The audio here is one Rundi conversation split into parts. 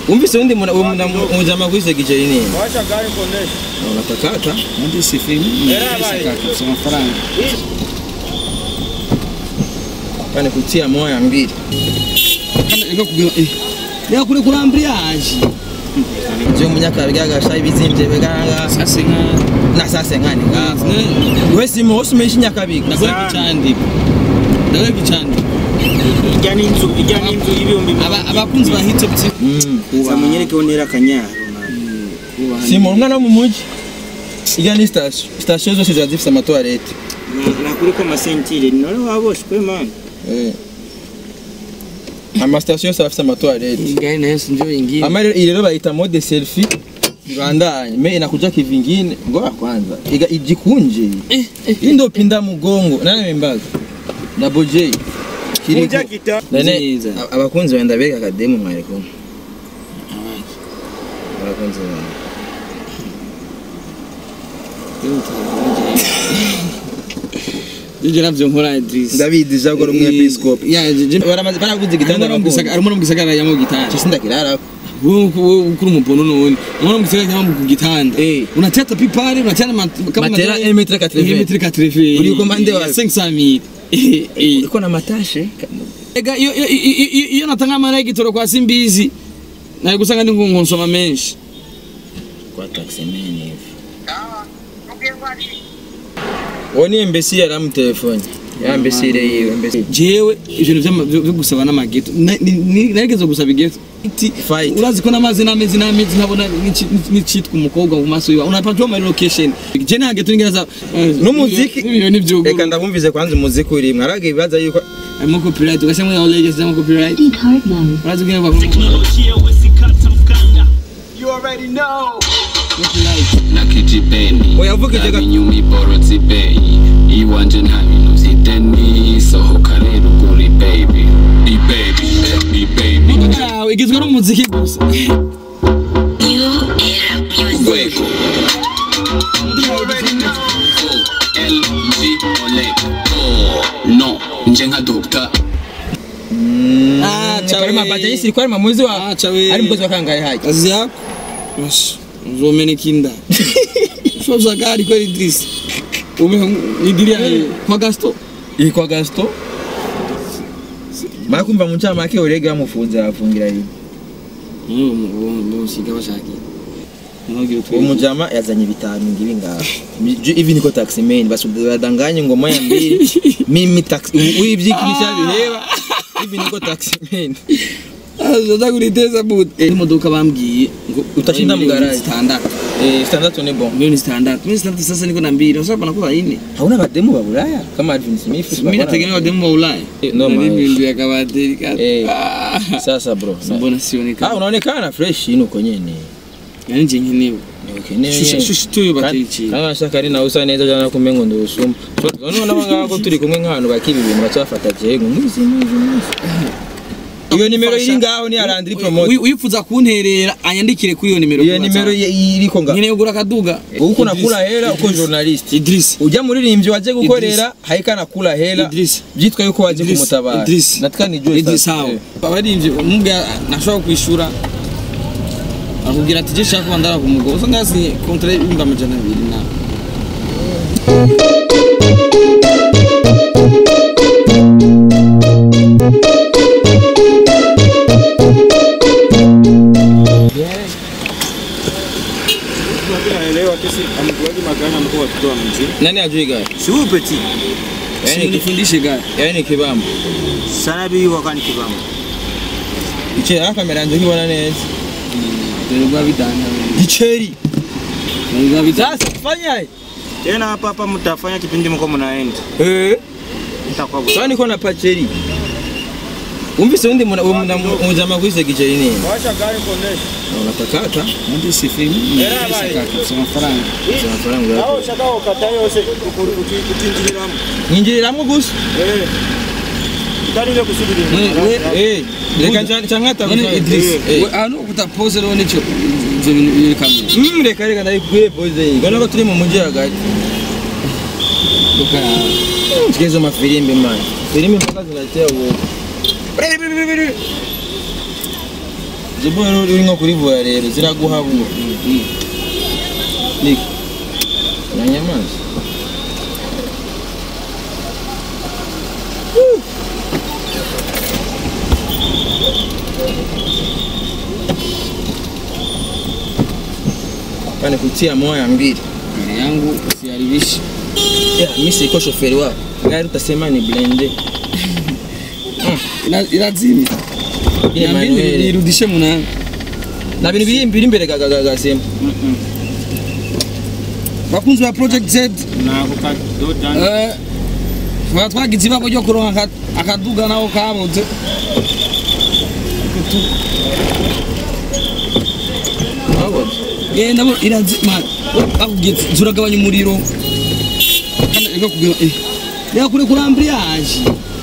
Umvise undi muna- uwo muna- mujama kwise giceri nini? Washa gari kuonesha. Unatakata? Ndi si film. Kaka kusema faranga. Pane kutia moya mbili. Kana iko kugira eh. Ya kule kurambria aje. Je munyaka bigaga shayi bizimvye beganga. Sasa nka Na sasa ngani ngaho. Wewe si mo usumeshi nyakabiga. ndakora kicandiko. Ndakora kicandiko. Ijya n'inzu, ijya n'inzu y'ibihumbi Aba abakunzi ba hit top TV. Mm. Zamunyereke onera kanyaro. Si mu mwana mu muji. Iga ni station. Station zose ziba zifise amatoilette. Nakuri ko amasentire none waboshwe man. Eh. Ama station yose afise amatoilette. Ngai na Yesu ndio ingine. Ama rero- iyi rero bayita mode selfie. Rwandanye. Me inakuja kivingine. Ngoja kwanza. Iga ijikunje. Eh, eh. Hii ndio pinda mugongo. Nani membaza? Double J. Kiriko. Kuja kita. None Nziza. a- abakunzi benda bega akademu mwari kumwe. Abakunzi benda. Jije navyo nkora Idris. Ndabizi jago rumwe episcope. Ya jije Baramaze baraguze igitanda Arimo bakunzi. arimo mu gisagara yamo gitanda. Cyo sindakirara. Wewe wewe kuri umupono none. Arimo mu gisagara yamo ku gitanda. Eh. Unatia tapi pale, unatia na mat- kama Matera matera- 1 metre 80. 1 metre 80. Uri komande wapi? 500 Eh, eh. Iko na matashe. Ega iyo iyo- iyo- iyo- iyo natanga amara y'igitoro kwa Simbizi. Nari gusanga ndi ngo nsoma menshi. Kwa taxi man hivi. Woni imbesi yaramu telefone. Ya imbesire yiwe imbesi. Jewe ibintu vy'ama- vyo vyo gusaba n'amageto. Na- ni- ni- Narigeze gusaba igeto. Iti Fight. urazi ko n'amazi n'amezi n'amezi ntabona n'ici- n'icitwa umukobwa mu maso yiwe unapatiwa ama location je nta geto nigera saba N'umuziki. ibyo ni byo Reka ndabumvize kwanza umuziki uri mwaraga ibibaza yuko harimo copyright ugashyiramo ya legends cyangwa copyright Speak hard mode. urazi ko bavuga nakitipeni Oya, vuga ijya gato. inyuma iborotse ibeyi iwanje nta bintu vy'ideni sohoka rero ugura baby ibaby ibaby yawe igizwe n'umuziki gusa urwego LG Oleg Oh, no nje nka doctor ah Chari mabaja yisi kwa mamuzi wa Ah, chawe. ari mkozi wa kangaye haji. kazi yako Ash, uzomeneka inda shoza gari kweli Idris ume idiria kwa Gasto Iyi kwa Gasto. Makumva mu ncama make urega yamufunze afungira yi. musiga bashaki Uwo mujama yazanye bitanu ngibi ngaho. Ju- Hivi niko taxi man basudanganye ngoma ya mbili. Mimi taxi uyivyikinisha bireba. Hivi niko taxi man. aza kuriteza but imodoka bambwiye ngo Utashinda mu miliyoni garage. zitandatu Eh standard ni bon. milioni zitandatu milioni zitandatu sasa niko na mbili sasa panakuwa ine Hauna bademu ba Bulaya kama Alvin Smith. mimi nategemea wademu wa Ulaya Eh, no, Nani man. bindu ya kabateri kata Eh. Ah, Sasa bro. mbona Ah sionekana unaonekana fresh ino konyene. yani nje nkenewe Niukeneye. Shusha- shusha tuyo bateri chini. Kama shaka ari nawe usa neza jana kumengo ndo usuma. None nabo ngako turi kumwe nk'abantu bakiba ibintu bacafata je ngo muzi muzi muzi. Iyo nimero iri ngaho ni Arandri promote. Wi- wifuza kunterera anyandikire kuri iyo nimero Iyo kuri nimero WhatsApp. ye- iriko nga. nkeneye kugura akaduga Uko nakula hela uko journalist. Idris Ujya muririmbyi waje gukorera haika nakula hela. Idris. Byitwa yuko waje Idris, kumutabara. Idris. Nataka nijue Idris sasa. hawo abarivye umubwa nashobora kwishura akubwira ati je shaka kuba ndara kumugabo usa ngazi kontra y'ibihumbi amajana abiri na Naelewa kesi amkuaje magana mkuu watoto wa mji. Nani ajui gari? Si huyu peti. Yaani ki- nifundishe gari yaani kibambo. Sana bi wakani kibamo. Iche aka meranje kibona neza. nilikuwa vitana Giceri. nilikuwa vitana Sasa fanya Tena hapa hapa mtafanya kipindi mko mnaenda. Eh. Mtakuwa Sasa niko na pacheri. Umvise undi muna- uwo muna- mujama kwise giceri nini? Washa gari kuonesha. Unatakata? ndi si film kaka kusema faranga Sasa mafaranga yapo. Aho shaka ukataye yose utinjiriramu. Nyinjiriramwo gusa. Eh. Utari ile kusubiri. we Eh, reka nca- nca nkata none gusa. Idris Eh. we ano kutapose rero nico ivyo bintu biri kamera Mm, reka reka ndayikuye pose iyi. Mbona ko turi mu mujyi hagati. Toka Sikizo mafilimbi man. Filimbi mpaka zinatia uoga. izo boy rero uri nko kurivura rero ziraguhabura niko uranyamazi Pane kutia moya mbili mbele yangu usiharibishe Yeah, mimi siko shoferi wako. Gari utasema ni blende. Ina- irazimya Ile Niambie manuel. nirudishe munani Na bintu biri biri imbere ga- ga- ga- gasema. bakunzi ba project z nako kadoda eh, twaba twagize ibako ryo kuronka aka- akaduga naho kabuze Wabona? genda bo irazima bakubwiye ati, zuragabanya umuriro kandi reka kugira eh reka kure kuri ambriage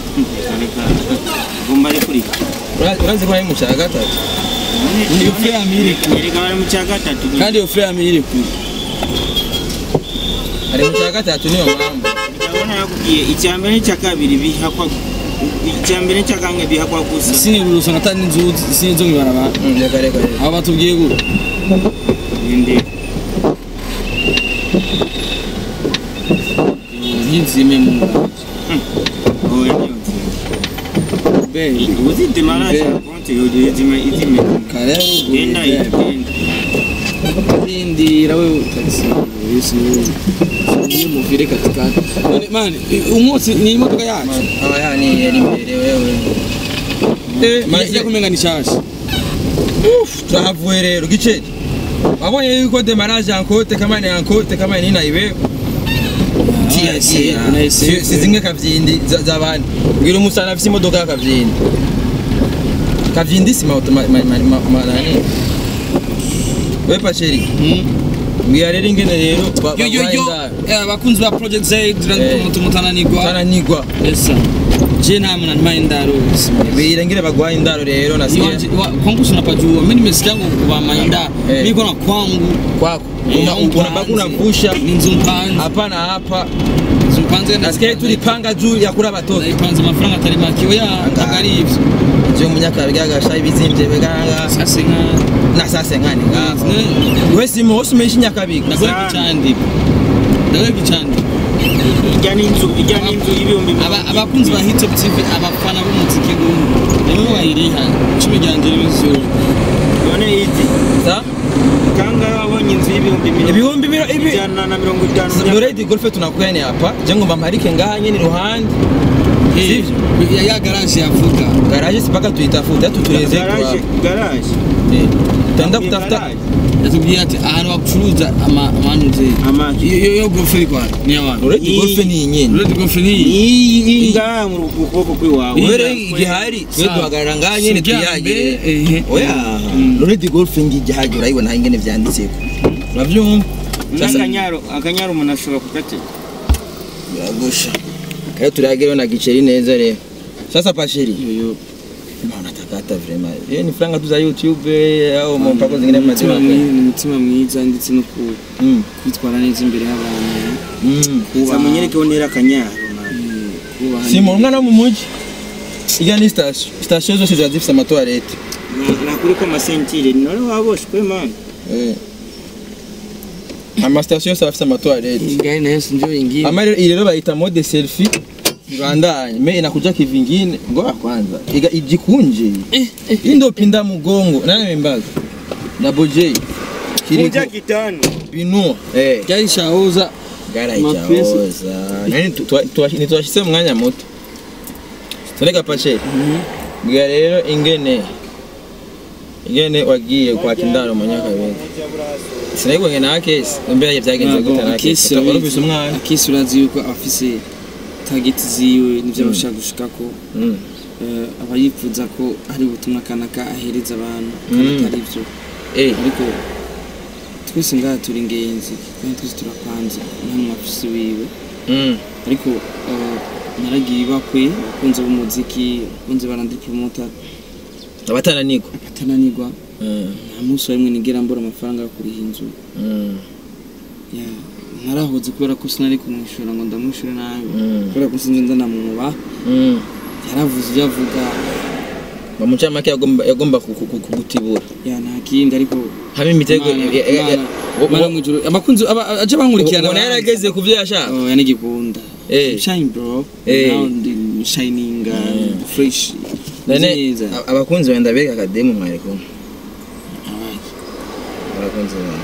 gomba ari kuri Ura- Urazi ko ari mu cya gatatu. iyo frame iri kure erega bari mu cya gatatu kandi iyo frame iri kure Ari mu cya gatatu niyo mpamvu. ndabona yakubwiye icya mbere n'icya kabiri bihakwa icya mbere n'icya kamwe bihakwa gusa sinibura usanga atari n'inzuzi sinizo mwibarabara Mm, Reka reka reka. abo batubwiye gute inde ntizime mu nganje oya niyo nzira bebe uzite marasha konti yoje izime izime kare genda bebe genda rindira wewe utagisimbuye niyo muvire katikati none mani umwotsi ni imodoka yacu Aba yani yari imbere wewe. Eh, maze ijya kumenga ni shasha Uf, turahavuye rero giceri. Wabonye yuko demarage yankote kama ni yankote kama ni naiwe. Tia tia. Si si zimwe kavyindi za- z'abandi. Bwira umusana afise imodoka ya kavyindi. Kavyindi si ma ma ma ma- ma ma nani. We pacheri. Mbwira rero ingene rero ba- yo yo bagwaye yo indaro. eh, abakunzi ba project z Eh. tumutananirwa Tananigwa. esa je nta muntu anima indaro Mbwira ngire bagwaye indaro rero nasiye. kwangu unapajua mimi nimesikia ngo kwa mainda Eh. niko na kwangu Kwako. Eh, Una- au Unabaki mpanze. unavusha ni nzu mpanze hapa na hapa. nzu mpanze Nasikia tulipanga juu ya kura batoto. ipanze amafaranga atari make oya ntabwo ari ibyo Ndio munyaka bigaga bizimvye biganga sase nka na sasa ngani ngaho. Ne- Wewe si moshi meshi nyakabiga. ndagoye kucyandika ndagoye kucyandika ijya n'inzu ijya n'inzu y'ibihumbi Aba- abakunzi ba hitop tv abafana b'umuziki gumu nimwe bayiriha icumi ryanjye n'ibizuru none izi Sa? kangahe wabonye inzu y'ibihumbi mirongo Ibihumbi biro ibi ijana na mirongo itanu Already golf tunakwene hapa. Jengo mbamarike nganye ni ruhande. Sivyo? ya ya garage yavuga Garage sipaka tuitafuta tutureze garaje kwa. garaje Eh. Tenda kutafuta Garage. yatubwiye ati ahantu bacuruza ama- amanuze Amaki. Iyo- iyo iyo gofe iri kwa ni abantu Already golf ni nyene. uretse gofe ni iyi iyi iyi ngaha mu kuboko kw'iwawe Wewe igihari twe Sawa. duhagarara nganye ni Si irya tuyagire. mbere, ehe. Oya. Mm. Already golf ngi igihagi urayibona ingene vyanditseko. Uravyumva? Sasa n'akanyaro akanyaro umuntu ashobora kugatega biragusha. Kayo turagereho na giceri neza rero. Sasa pashiri. Yoyo. Mbona takata vraiment. Hiyo ni franga tu za YouTube eh, au mpako zingine umutima mazima. mwiza ni umutima mwiza ndetse no ku- Mm. kwitwara neza imbere y'abantu Mm. za munyereke wonera akanyaro man. Mm, kubaha Si mu mwana wo mu mujyi. Iga ni station. Station zose ziba zifite amatoilette. Na- nakuri ko amasentire none waboshwe man Eh. Ama station yose aba afite amatoilette. Ingai nayo sinjo ingine Ama rero- iyi rero bayita mode selfie. Ibandanye. Me inakuja kivingine. Ngoja kwanza. Iga ijikunje. Hii ndio pinda mgongo. Nani amembaga? Double J. kuja Kiriko kitano binua. Eh. ryari shahuza Gara Mapesa. ichaoza. Nani nitwashise mwanya muto. Tureka pache. Bwa rero ingene ingene wagiye kwa kindaro mu nyaka bindi. Sinayiko ngena akesi. Mbere byagenze gute na akesi. Urubise umwana. akisi urazi yuko afise tageti ziwe n'ivyo abashaka gushikako Mm. Eh, aba yifuza ko hari ubutumwa kanaka ahereza abantu kandi Mm. atari byo Eh. ariko twese ngaha turi ingenzi kandi twese turapanze nta muntu afise wiwe Mm. ariko eh, naragiye ibakwe abakunzi b'umuziki abakunzi barandi promota Abatananiko. batananirwa Mm. nta munsi wa rimwe nigera mbura amafaranga yo kuriha inzu Mm. Ya, narahoze kubera ko sinari kumwishyura ngo ndamwishyure nabi Mm. kubera ko sinzi ndanamuba Mm. yaravuze ibyo avuga bamucamake yagomba yagomba ku- ku- ku- kugutibura ya nta kindi ariko haba imitego Mana, eh, eh, eh, Mana, wo- Mana wo- mu ijuru abakunzi aba- aje bankurikirana ubona yarageze ku byo yashaka Oh, yani gikunda. Eh. Shine bro. Eh. Now the shining uh, fresh. none Neza. a- abakunzi wenda bereka akademu mwari kumwe Abaye. abakunzi bawe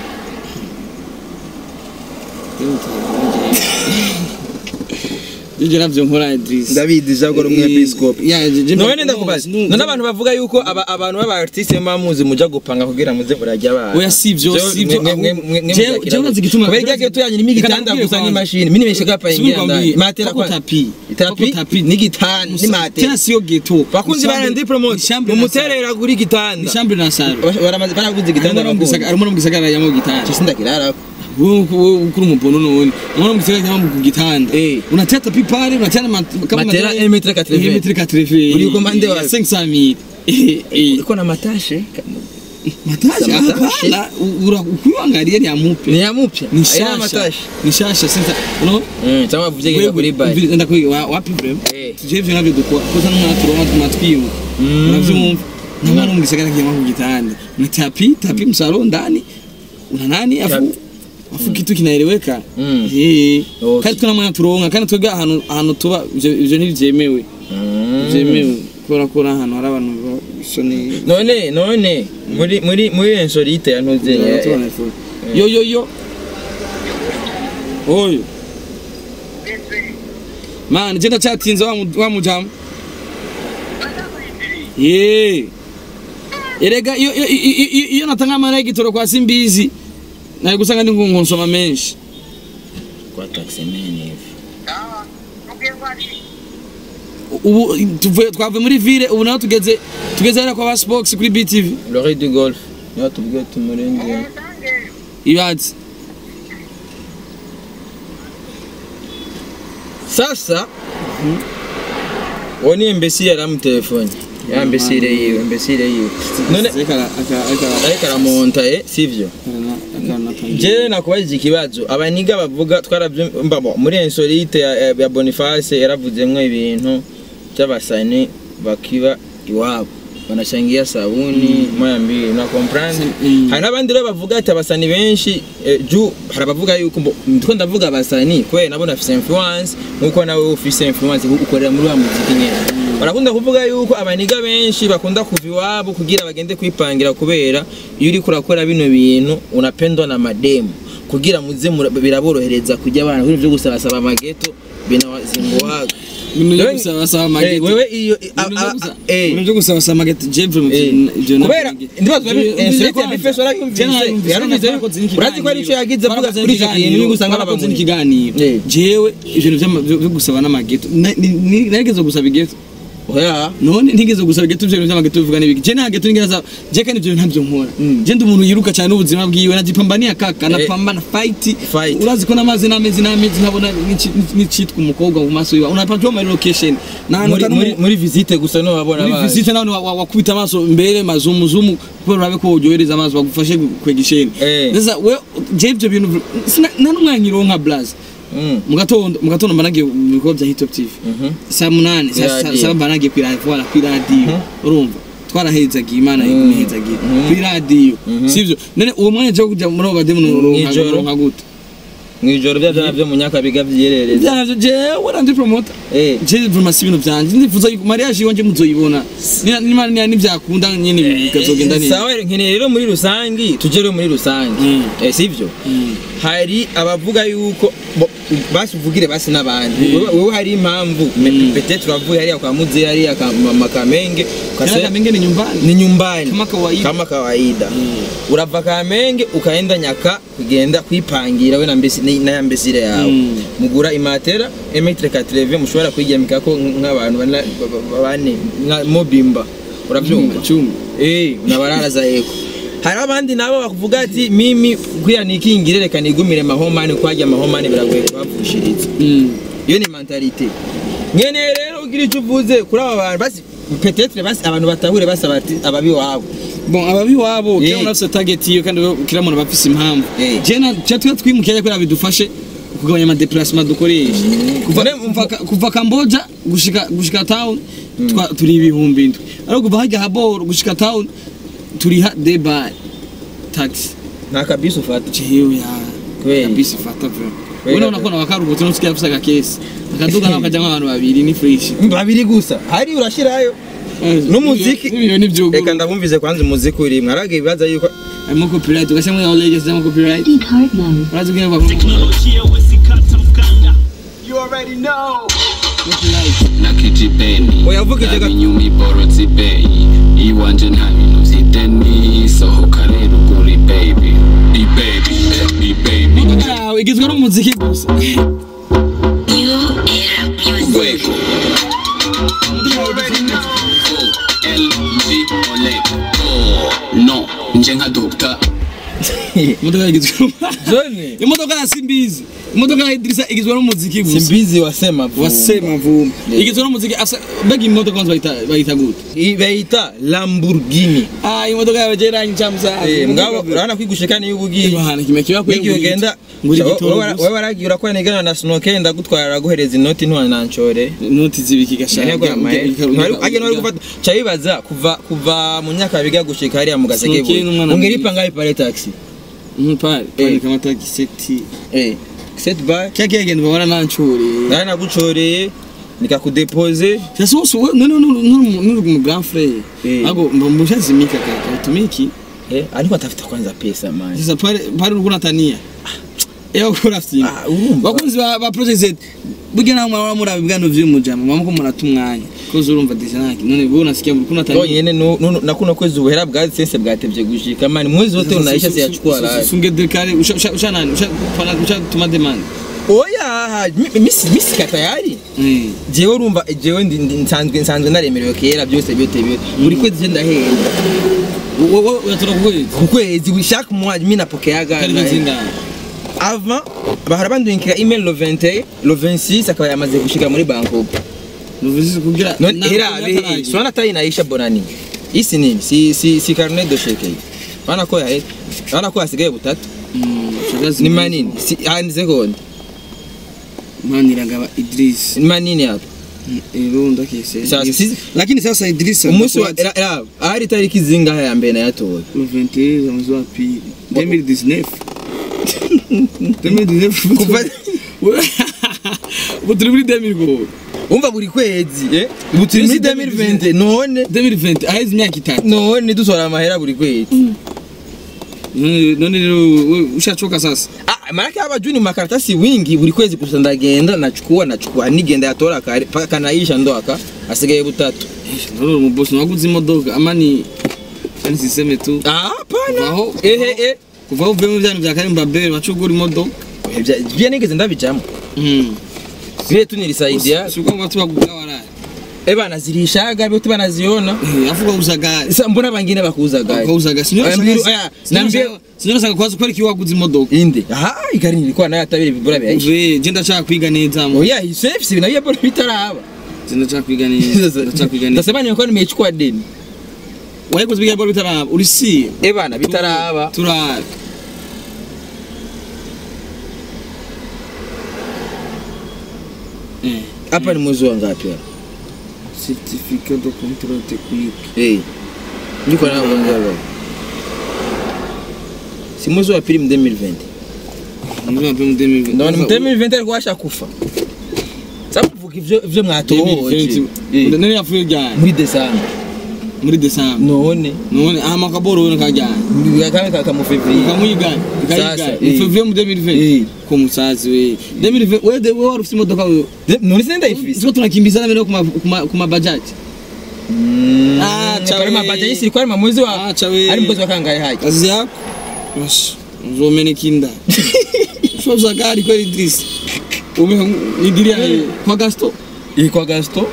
Jeje navyo nkora Idris. ndabizi jago rumwe episcope Ya jeje. none ndakubaza none abantu bavuga yuko aba- abantu b'aba artiste bamuzi muja gupanga kugira muze murajya abana Oya sivyo sivyo. Je je unazi gituma. kubera irya geto yanyu nimwe igitanda gusa n'imashini mini meshe kapa ingira ndani matera kwa tapi. tapi tapi n'igitanda ni matera Tena sio ghetto. bakunzi bara ndi promote mumuterera kuri Ni igitanda chambre na saro. baramaze baraguze igitanda bakunzi Arimo no mugisagara yamo gitanda. cyo ndakirara Wewe ukuri umubono none. Unaona mugisagara yamo ku gitanda. Eh. Unatia tapi pale, unatia na mat- kama Matera matera- 1 metre 80. 1 metre 80. Uri komande wapi? 500 Eh eh. iko na matashe Matasha Matasha. hapana. Ura ukiangalia ni amupe. ni ya mupya Ni Haina shasha. matashe Ni shasha sasa. Unaona? mm cyangwa vuje kuri bai Enda kuri wa- wapi vrem? Eh. Tuje ivyo navyo dukora. Koza n'umwaturo matwiyo. Mm. Unavyumva? Namara mu gisagara kiyama ku gitanda. Una tapi, tapi msalo ndani. Una nani afu Tapi. afu kitu kinaeleweka. Mm. Eh. Okay. Kandi tuna mwana turonka kandi twebwe ahantu ahantu tuba ivyo ivyo ntibyemewe. Mm. Byemewe. Kubera ko ahantu hari abantu basoni none none muri muri muri ensorite yantuze yo yo yo oyo man je ndacyatinze wa mu- wa mujamu ye erega iyo iyo- iyo- iyo- iyo natanga amara y'igitoro kwa simbizi nari gusanga ndi ngo nsoma menshi kwa taxi man hivi ubu tuvuye twavuye muri ville ubu naho tugeze tugeze hariya kwa ba sports kuri btv lori du golf niyo tubwiye tumurenge ibatsi sasa uwo ni imbesire yaramutelefone ya imbesire yiwe imbesire yiwe none Ariko ara- aka- aka- ariko aramonta eh sivyo akana- akana atangiye. jewe nakubajije ikibazo abaniga bavuga twarabyumva bo, muri ensorite ya, ya, ya boniface yaravuzemwo ibintu by'abasani bakiba iwabo banashangia sabuni moya mbili na comprendre Mm. hari n'abandi rero bavuga ati abasani benshi eh, ju hari abavuga yuko mbo ndiko ndavuga abasani kubera nabo nafise influence nkuko nawe ufise influence kuko ukorera muri wa muziki nyene barakunda kuvuga yuko abaniga benshi bakunda kuva iwabo kugira bagende kwipangira kubera iyo uriko urakora bino bintu unapendwa na mademu kugira muze mura- biraborohereza kujya abana ibintu byo gusabasaba amageto binazinguhaga Ibintu byo Wewe- gusabasaba Eh, amageti. wewe iyo a- Ibintu a- byo gusa- eh. ibintu byo gusabasaba amageti jewe mu Eh, ivyo kubera nabyo- ndibaza Ivyo- ivyo insolite ya kwanza. bifeso yarayumvise Jewe narayumvise, yarumvise twarakoze n'ikiganiro. urazi ko ari icyo yagize avuga Twarakoze kuri icyo n'ikiganiro, kintu niba usanga twarakoze babamuye n'ikiganiro Eh. jewe ibintu vy'ama- vyo vyo gusaba n'amageto na- ni- ni- narigeze gusaba igeto oya none ntigeze gusaba igeto ivyo bintu vy'amageto bivuga n'ibiki je nta geto nigeze asaba je kandi ivyo bintu ntabyo nkora Mm. je ndi umuntu yiruka cyane n'ubuzima bwiwe najipambania kaka napambana fight Fight. urazi ko n'amazi n'amezi n'amezi ntabona n'ici- n'icitwa umukobwa mu maso yiwe unapatiwa muri location n'ahantu muri utari muri umu- muri visite gusa no wabona muri baje. visite nawe wa- wa- wakubita amaso mbere mazumuzumu kubera urabe ko uryohereza amaso bagufashe kwega isheni Eh. sasa we je ivyo bintu sina- nta n'umwanya ironka blaze Mm. mu gatondo mu gatondo mba nagiye mu bikorwa bya hitop tv Mhm. saa munani saa saa- Radio. saa mba nagiye kuri radiyo wala kuri radiyo urumva twarahezagiye imana igumehezagiye kuri radiyo sivyo none uwo mwanya cyo kujya muri abo bademu nuronka Mw'ijoro. nuronka gute mwijoro bya byana byo mu nyakabiga byerereza byanavyo jewe nandi promota eh je vrema si ibintu vyanje ndifuza yuko mariage iwanje muzoyibona Ni- nimana niya nivyakunda nyene bikazogenda neza sawa nkeneye rero muri rusangi tujye rero muri rusangi Mm. eh sivyo Mm. hari abavuga yuko bo- basi uvugire basi n'abandi Wewe- wewe hari impamvu Mm. peut-être uravuye hariya kwa muze hariya ka mama kamenge Tena ukase Kamenge ni nyumbani ni nyumbani Kama kawaida. kama kawaida urava kamenge ukaenda nyaka kugenda kwipangira we na mbesi ni- na ya mbesire yawe Mm. mugura imatera emetre 80 mushobora kwigemikako nk'abantu bana- ba- ba- bane nka mobimba urabyumva cumi Eh, unabararaza yego hari abandi nabo bakuvuga ati mimi kuya nikingire reka nigumire mahomani kwajya mahomani biragoye kubavushiriza Mm. iyo ni mentalite nkeneye rero ugira icyo uvuze kuri aba bantu basi petetre basi abantu batahure basaba ati ababi wabo bon ababi wabo Eh. kera unafise target iyo kandi kira muntu bafise impamvu Eh. je na cyo twe twimukiye kugira bidufashe kugabanya ama déplacement dukoresha kuva None kuva ka- kuva Cambodia gushika gushika town twa- turi ibihumbi indwi ariko kuva hajya haboro gushika town turiha debar taxi nta kabisi ufata jewe ya Kweli. kabisi fata vyo Kweli. wewe unakona wakarubutse nusikia afisa gakesi akaduga nawe kajya nk'abantu babiri ni fresh babiri gusa hari urashirayo N'umuziki. ibyo ni byo reka ndabumvize kwanza umuziki uri mwaraga ibibaza yuko harimo copyright ugashyiramo ya legacy cyangwa copyright Speak hard mode. urazi ubwenge bwa copyright na kijipeni Oya, vuga ijya gato. inyuma iborotse ibeyi iwanje nta bintu vy'ideni sohoka rero ugura baby ibaby ibaby yawe igizwe n'umuziki gusa Fuego. LG Oleg. Oh, no, nje nka Dr. imodoka igizwe John imodoka ya simbizi imodoka ya Idrissa igizwe n'umuziki gusa simbizi wasema vuba. wasema vumbi Yeah. igizwe n'umuziki asa mbega imodoka kwanza bayita bayita gute I- bayita Lamborghini ah imodoka yawe je rangi chamsa Eh, mugabo urabona kwigushika niyo ubugiye Yohana kimwe kiba kwe N'igihe ugenda nguri wowe- gitoro wowe wowe waragiye urakora nigana na snoke ndagutwara araguhereza inoti ntiwanancore noti zibiki gashaka agena wari gufata ca bibaza kuva kuva mu myaka biga gushika hariya mu gaseke Snoke n'umwana ungeripa ngaho ipare taxi mpare Eh. pale kama tagiseti eh set bar kya kya genda babona nancure nari nagucoreye nikakudepoze sasa wose we none none mu grand frère Eh. ago mbushazi kaka utumiki eh ariko atafuta kwanza pesa man sasa pale pale ulikuwa unatania Eyo kura sima Ah, urumva. bakunzi ba ba project Z burya nawe mwaba muri abigano vy'umujama mwaba ko murata umwanya koze urumva deja naki none wewe unasikia ulikuwa unatania yonyene nu- nu- na kuno kwezi ubuhera bwa sense bwatevye gushika man mwezi wote unaisha siyachukua la sunge dekare usha usha usha nani usha pana usha tuma demand oya mi- misi misi katayari eh jewe urumva jewe ndi- ndi- nsanzwe nsanzwe naremerewe kera byose byote byote buri kwezi je ndahenda wewe unatora kwezi ku kwezi buri chaque mois mi napokeaga kari nzinga avant bahora bandunkira email le 21 le 26 akaba yamaze gushika muri Bangkok nuvuze kugira none era be swana tayi naisha bonani isi nini si si si carnet de chèque wana ko ya wana ko asigaye butatu ni manini si hanze konde maniragaba Idris ni manini hapo irunda kise Sasa sisi- lakini sasa Idris umunsi wa era era ahari tariki zingahe ya mbere nayatoye 21 mwezi wa pili 2019 2019 kuva ubu turi muri 2020 umva buri kwezi eh ubu turi muri 2020 none 2020 aheze imyaka itatu none dutora amahera buri kwezi None- none rero wewe ushachoka sasa Ah, maanake hapa juu ni makaratasi wingi buri kwezi gusa ndagenda nachukua nachukua nigenda yatora kare paka kanaisha ndo aka asigaye butatu none mu boss waguze imodoka amani kandi siseme tu ah hapana Aho- ehe eh kuva aho uvuye mu byanyu bya Karimba Bell wacugura imodoka Ibya- bya nigeze ndabijamo mm bile tu nilisaidia sio kwamba tu wakugura waraye eh bana zirishaga byote banaziona eh afuka uzaga sasa mbona bangine bakuzaga ukauzaga Aya, mbiru- aya, nambie- sinyo sanga kwaza kwari kiwaguze imodoka inde aha ikari nilikuwa nayo atabiri vibura bya uve je ndashaka kwiga neza mu oya safe na bia bora bitaraba je ndashaka kwiga neza ndashaka kwiga neza ndasema nimekuwa nimechukua deni wayikoze biga bora bitaraba uri si eh bana bitaraba turara eh hapa ni mwezi wa ngapi hapa certificat de contrôle technique eh niko na ngongoro si mwezi wa pili mu 2020 Mwezi wa pili mu 2020. ndabona mu 2020 alikuwa ashakufa sasa kuvuga ivyo ivyo mwatohoje Eh, none yapfuye ryari muri Desemba muri Desemba none none ama kaboro wone kajyana kame kaka mu February ukamwigana Sasa, ukayigana eh. uvuye mu 2020 Eh. ko musazi we 2020 wewe de- wewe wari ufite imodoka wewe De- none sinenda ifisi Sio tunakimbizana mbele kuma kuma, kuma bajaji. Ah, cha kwa we. mabaja yisi kwa ma mwezi wa Acha we. ari mwezi wa kangahe haji Kazi yako. Bash. Uzomene kinda. Sio za gari kwa Idris. Ume nidiria kwa gasto. iko Gasto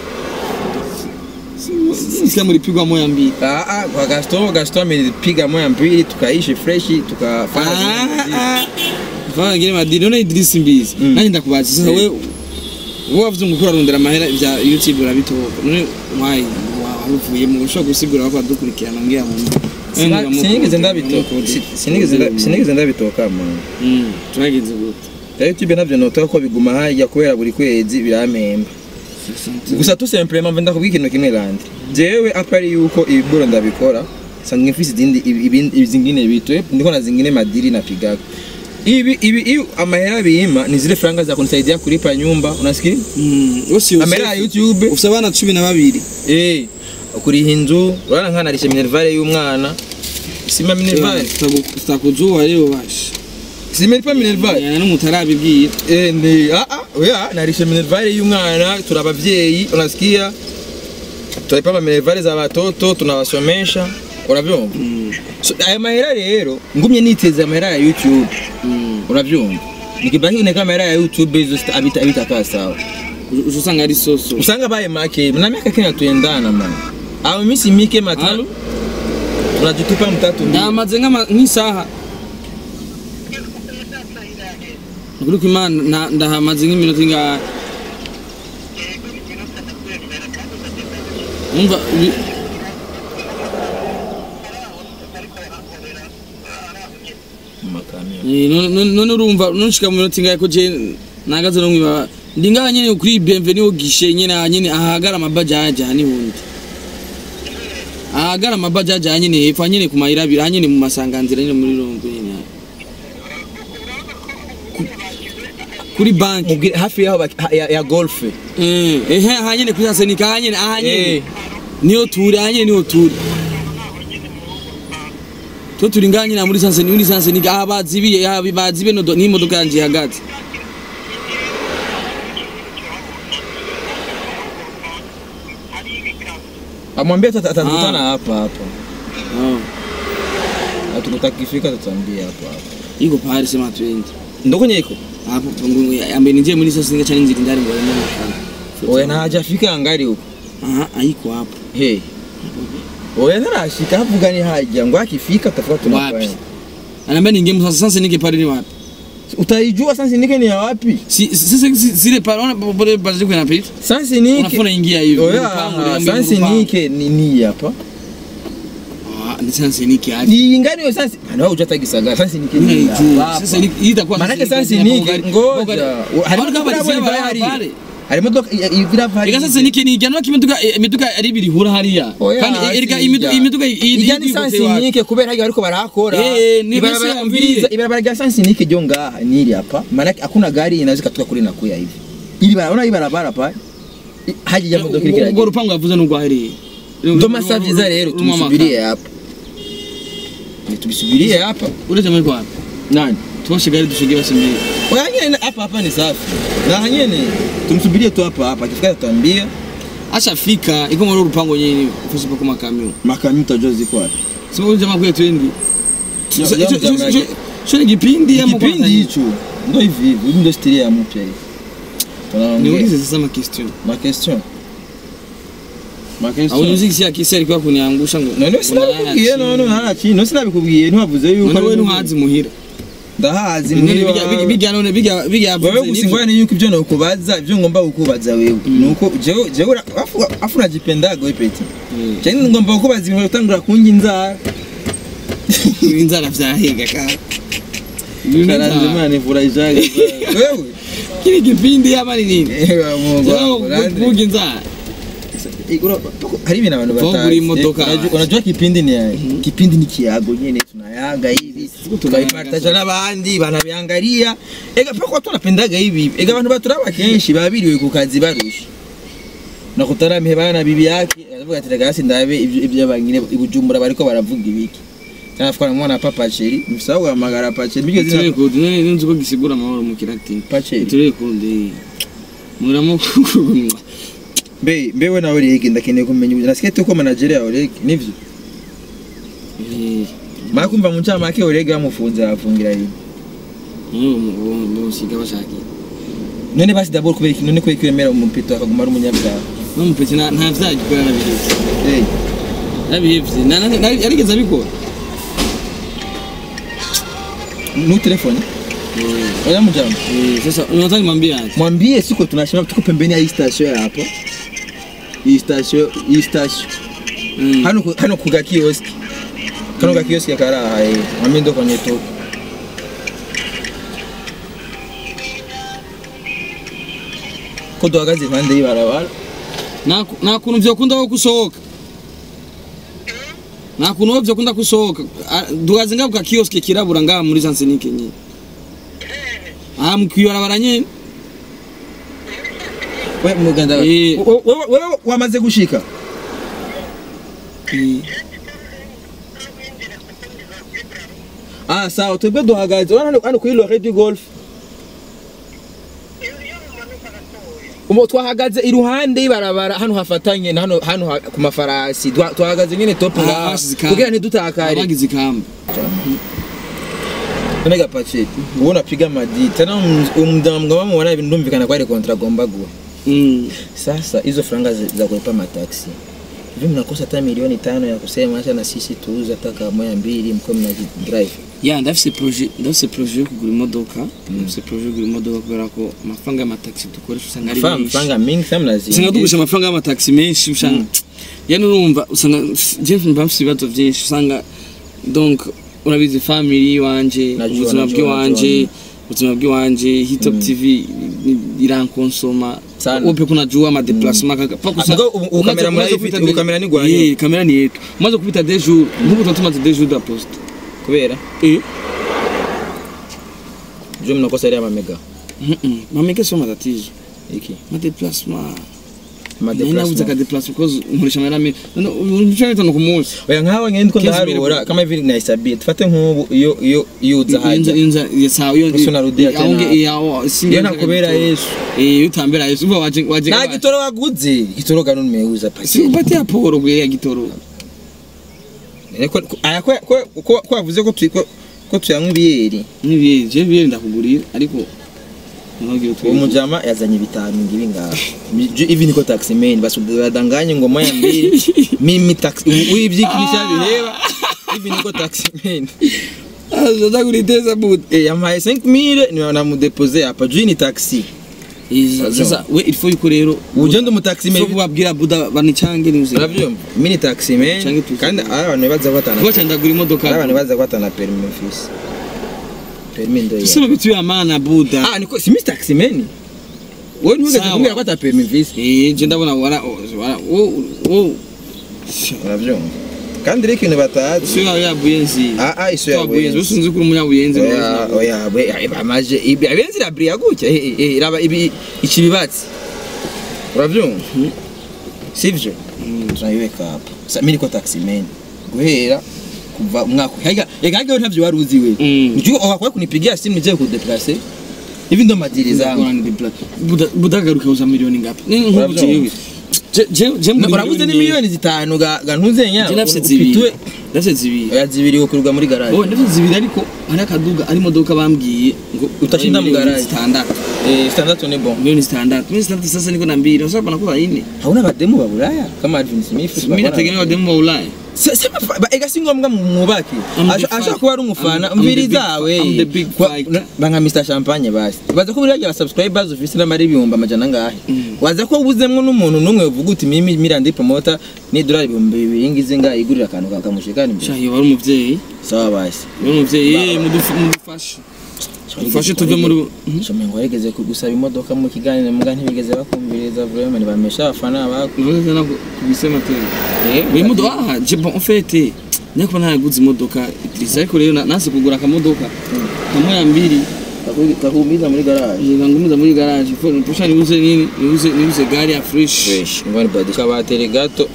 Sisi mlipigwa moya mbili. ah ah kwa Gasto Gasto amelipiga moya mbili tukaishi fresh tukafanya Ah ah. Vanga ngine madini none Idris mbizi. Mm. Nani ndakubaza sasa Eh. wewe wowe wavuze ngo ukora rondera amahera bya YouTube urabitoka. None why waruvuye mu gushaka gusigura bako dukurikirana ngira mu Sina- sinigeze ndabitoka si- sinigeze nda- sinigeze ndabitoka man Mm, turagenze gute rero YouTube navyo notoka ko biguma hajya kubera buri kwezi birampemba gusa tu simplement mve ndakubwira ikintu kimwe randi jewe apari yuko ibigoro ndabikora sanzwe mfise izindi ibi- ibindi izingine bitwe ndiko na zingine madiri na pigaga ibi ibi iyo amahera bima ni zile franga za kunisaidia kulipa nyumba unasikia amahera ya youtube ufite abana cumi na babiri eh kuriha inzu urabona nkana rishe minervale y'umwana sima minervale tutakuzuba rero basha sima ilipa minervale yana n'umutarabibwira Eh, ni ah ah oya narishe minervale y'umwana turi abavyeyi unasikia tunalipa minervale za watoto tunawasomesha unavyumva so, aya mahera rero ngumye niteza amahera ya youtube unavyumva nikibaki kuneka amahera ya youtube hizo sita- abita abitakaa sawa uca usanga ari soso usanga baye make na miaka kina tuendana man au misi mike matano Halo? tunajitupa mtatu mbili. ndamaze nk'ama- nk'isaha ukuri ko imana na- ndahamaze nk'iminota ingahe umva bi- makamyo eh, none- none none urumva nonshika mu minota ingahe ko je nagaze no mwiba ndi ngaha nyene kuri bienvenue gishe nyene aha nyene ahagara amabajaji aha ni hundi ahagara amabajaji aha nyene hepfo aha nyene ku mayira abiri aha nyene mu masanganzira nyene muri rombo nyene aha. Ku- kuri banki mubwire hafi yaho baki- ha- ya, ya golf Eh, ehe aha nyene kuri Sasenika aha nyene aha nyene eh niyo turi aha nyene niyo turi to turi ngaha nyene muri Sasenika muri Sasenika aha bazibiye aha bazibiye no n'imodoka yanje ihagaze amwambia tu ata- atakutana Ah. hapa hapa oh Na tukutakifika tutambia hapa hapa iko pahali sema twende ndoko nyeko hapo pangu ambe nije muri Sasenika cyane nziri ndari ngo ndimo makana oya ntajafika angari huko aha ayiko hapo hey oya ntarashika havuga ni hajya ngo akifika tafuka wapi tunakwenda anambia ninge mu Sasenika pale ni wapi utaijua sasa nike ni ya wapi si si si si zile pale ona pale baje kuna pita sasa nike unafuna ingia hivi oya Urupangu, uliambi sasa urupangu. nike ni ni hapa ah ni Sasenika aje ni ingani yo sasa ana uja tagisagara sasa nike Mimi ni naijua. hapa Sasa ni- hii itakuwa manake Sasenika sasa tena nike Bogari- ngoja Bogari- harimo Abana kama imodoka bari hari pale. harimo imodoka ivira hari Ega sasa niki ni jana kimiduka imiduka ari biri hura hariya. Oya, Kandi erega si imiduka ijya. imiduka ijya ni sansinike kubera hajya bariko barakora Eh, ni Ibarabara- basi yambie. mviriza, ibarabara rya sansinike ryo ngaha ni iri hapa maanake hakuna gari inaweza katoka kule na kuya hivi ili bara unaona hii barabara pale I- haja ya modoka Ubwo ikira rupangu yavuze n'ubwo hariya. ndo masaa vyiza rero tubisubirie hapa Ni tubisubirie hapa Uretse muri kwa. nani Twashigari dushige basimbiri. oya nyene hapa hapa ni safi na nyene tumsubirie tu hapa hapa akifika tutambia Ashafika iko muri rupangu nyene ufuse pa kuma kamyo. makamyo utajua ziko wapi Sio uje jamaa kwetu endi. Ya- Sasa- ya sio- mjamaa sio- yake. Sio ni kipindi ama kipindi kwanza? hicho ndo hivi hivi hivi ndo stiria ya mpya hii tunaongea Niulize sasa ma question. ma question ma Au question niulize kisi akisi alikuwa kuniangusha ngo. none sinabikubwiye none haraci none sinabikubwiye ntiwavuze yuko None wewe ari- ntuhazi muhira. ndahazi None muri bijya wawe. bijya none bijya bijya wewe gusa ingorane yuko ibyo nokubaza ibyo ngomba kukubaza wewe nuko jewe jewe ura- afu afu unajipendaga wewe peti cyane ngomba kukubaza ibintu utangura kunjya inzara inzara vyahiga ka karanze imana ivura ijaga wewe kile kipindi ama ni nini Ewa Mungu wangu, Sasa Landry. kuvuga inzara Eh, ura- hari ibintu abantu Vungura batazi imodoka. Eh, unajua- unajua kipindi ni yaye kipindi ni kiago nyene tunayaga hivi tukaipartaja n'abandi banabiangalia ega pako watu wanapendaga hivi ega abantu baturaba kenshi babiriwe ku kazi barusha nakutaramihe bana bibi yake aravuga ati rega hasi ndabe ibyo ibyo abangine ibujumbura bariko baravuga ibiki cyane afukana mwana papa cheri mfisa guhamagara pacheri biryo turere zina kode none nzi ko gisigura amahoro mu kiratini pacheri turere kode muramo kugunywa mbe mbewe nawe rege ndakeneye kumenya ubu nasikia tuko manager yawe rege nivyo mara kumva mu ncamake urege bamufunze arafungira hivi musiga bashaki none basi dabord kubera iki none kubera ko yemera umupito akaguma ari umunyabyaha no mupeti nta vyagikora nabihevye hey. nabihevye Na- na- na- yarigeze abikora nu telefone oya mjambo Eh, sasa unataka nimwambie aje mwambie siko tunashima tuko pembeni ya hii station ya hapa hii station hii station Mm. hano ku- hano kuga kioski kano ga kioski karaha eh mwambie ndo kwenye to ko duhagaze impande y'ibarabara nta nta kuntu vyokunda ko gusohoka nta kuntu vyokunda gusohoka Ah, duhaze ngaho ka kioske kirabura ngaha muri sansenike nyine aha mukwibarabara nyene we muganda Eh. Wo- wo- wewe wamaze gushika ah sawa twebwe duhagaze hano hano kuri lore du golf umo twahagaze iruhande y'ibarabara hano hafatanye na hano hano ha- ku mafarasi Twa- twahagaze nyine top Ah, ngaha bashize ikamba. kugira ntidutakare abagize ikamba none gapache ubona piga madi tena umdamu wamubona ibintu ndumvikana ko ari kontra agomba guha Mm. Sasa hizo franga za za kulipa mataksi hivi mnakosa hata milioni tano ya kusema acha na sisi tuuze hata kama moja mbili mko mna drive ya ndafise projet ndafise projet yo kugura imodoka ndafise projet yo kugura imodoka kubera ko amafaranga y'amataxi dukoresha usanga ari Fam menshi franga mingi sana usanga lazima dukoresha amafaranga y'amataxi menshi usanga yani urumva usanga je mba mfise ibibazo vyinshi usanga donc urabizi family wanje Najua, ubuzima najua, bw'iwanje najua. ubuzima bw'iwanje hitop tv ni- irankonsoma Sana. upe kunajua madeplasement kaka pa kusa Mugabo ubu- ubu kamera muri Umaze ifi- kupita ubu de- kamera ni gwanyu. Eh, kamera ni yetu umaze kupita deux jours nk'ubu tuba tumaze deux jours da poste kubera eh je mnakosa ile ya mamega Mhm. mameke sio matatizo iki madeplasement ma nabuze déplacement akadeplasement because nkoresha amahera menshi ibice bitanu ku munsi oya nkawe ngende ko Kenshi ndaharura mbere- kama hivi naisabia tufate nk'ubu iyo iyo iyo uza haja sawa Unarudia tena. iyo nakubera Yesu iyo utambera yesu uva waje waje na gitoro waguze gitoro gano nimeuza si pasi upatia poro bwe ya gitoro aya ko ko- ko ko wavuze ko twi- ko ko tuyanywa ibiyeri nibiye je biye ndakugurira ariko ntugira utwe uwo mujama yazanye bitanu ngibi ngaha Ju- hivi niko taxi man basi badanganye ngo moya mbili mimi taxi uyibyikinisha bireba hivi niko taxi man azaza kuriteza but eh yamaye 5000 ni namudeposer hapa juu ni taxi sasa we il faut yuko rero ugenda mu taxi so man kubabwira buda banichange ni uzi urabyumva mimi ni taxi man Canke tuzi. kandi ari abantu baza batana kuba cyanda gura imodoka ari abantu baza batana permis fils permis ndo tuseme bitu ya maana buda ah niko si mimi taxi man wewe ntugeze Sawa. kumbwira ko ata permis fils eh je ndabona wara wara wo wo urabyumva kandi rero ikintu batazi sio ya ya buyenzi ah ah iso ya Kwa buyenzi buyenzi usunzi kuri umunya buyenzi oya oya we bamaje ibi abenzi rabria gutya eh, eh, eh, iraba ibi ikibibatsi urabyumva sivyo turayiweka hapa sa mimi niko taxi man guhera kuva umwaka haiga ega haiga ntavyo wari uzi we Mm. ujye wakwa kunipigia simu nije kudeplacer hivi ndo majiri zangu buda buda garuka uza milioni ngapi ni nkubu Urabyumva? jewe je je je Na- urabuze ni miliyoni zitanu ga ga ntuze nya je nafise ufitwe zibiri nafise zibiri oya zibiri ukurwa muri garage oh nafise zibiri ariko hari akaduga ari imodoka bambwiye ngo Utashinda mu miliyoni garage. zitandatu eh standard ni bon milioni zitandatu milioni zitandatu sasa niko na mbili sasa bana kuwa ine hauna bademu ba Bulaya kama Advin Smith mimi nategemea wademu wa Ulaya Se- sema fa- ba- ega si ngombwa mu- mwubake I'm the Asha- ashobora fight. kuba ari umufana I'm- I'm the mbiri big- zawe I'm the big Kwa- fighter. na- banga Mr Champagne basi baza ko buriya aba subscribers ufise n'amari ibihumbi amajana ngahe Mm. waza ko ubuzemwo n'umuntu n'umwe uvuga uti mimi mirandi promota ni dolari ibihumbi bibiri ngize nga igurira akantu kakamushikana imbere shahi wari umuvyeyi sawa basi wari umuvyeyi eh mudufu- mudufashe mufashe tuve muri Shomye ngo warigeze kugusaba imodoka mu kiganiro muga ntibigeze bakumviriza vraiment nibamesha abafana bako Navuze na kubisema tena Eh, Uyu modoka ah je bon en fait nyako naraguze imodoka Idrissa ariko rero na- nase kugura akamodoka kamwe ya mbili kaku- kakuumiza muri garage ngangumiza muri garage fo nipusha nibuze nini nibuze nibuze gari ya fresh fresh ngwani badika bateri gato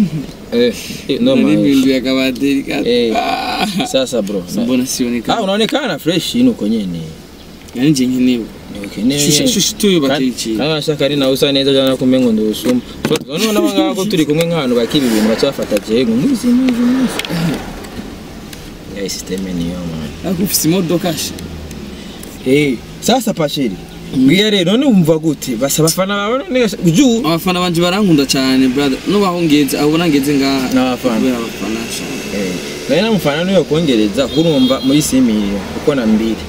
eh eh, no man n'ibintu ya kabateri gato Eh. Ah. sasa bro na- mbona sioneka ah unaonekana fresh ino uko nyene yani nje nkenewe Ukeneye Shusha- nyene. shusha tuyo bateri Kandi- ikintu. kandi nashaka ari nawe usa neza cyane kumengo ndusuma none nabo ngabo turi kumwe nk'abantu bakiba ibintu bacafata je ngo muzi muzi muzi ya system niyo man ariko ufise imodoka sha eh sasa pashiri Bwiya rero none wumva gute basa abafana bawe none juu abafana banje barankunda cyane brother nubaho ngeze aho ubona ngeze ngaha N'abafana. kubera abafana sha eh naye namufana niyo kongereza kurumva muri similio uko na mbili